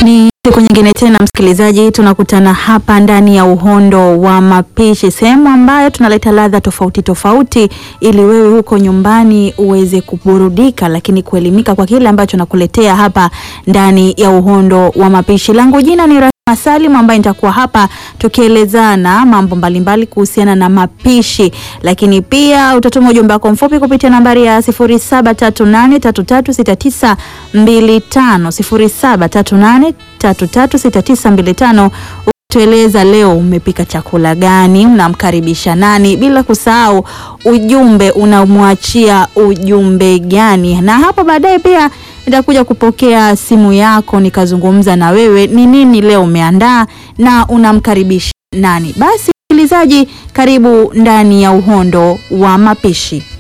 Ni siku nyingine tena msikilizaji, tunakutana hapa ndani ya uhondo wa mapishi, sehemu ambayo tunaleta ladha tofauti tofauti ili wewe huko nyumbani uweze kuburudika, lakini kuelimika kwa kile ambacho nakuletea hapa ndani ya uhondo wa mapishi. Langu jina ni Rahma Salim ambaye nitakuwa hapa tukielezana mambo mbalimbali kuhusiana na mapishi, lakini pia utatuma ujumbe wako mfupi kupitia nambari ya 0738336925 0738336925 tueleza leo umepika chakula gani, unamkaribisha nani, bila kusahau ujumbe unamwachia ujumbe gani. Na hapo baadaye pia nitakuja kupokea simu yako nikazungumza na wewe, ni nini leo umeandaa na unamkaribisha nani. Basi msikilizaji, karibu ndani ya uhondo wa mapishi.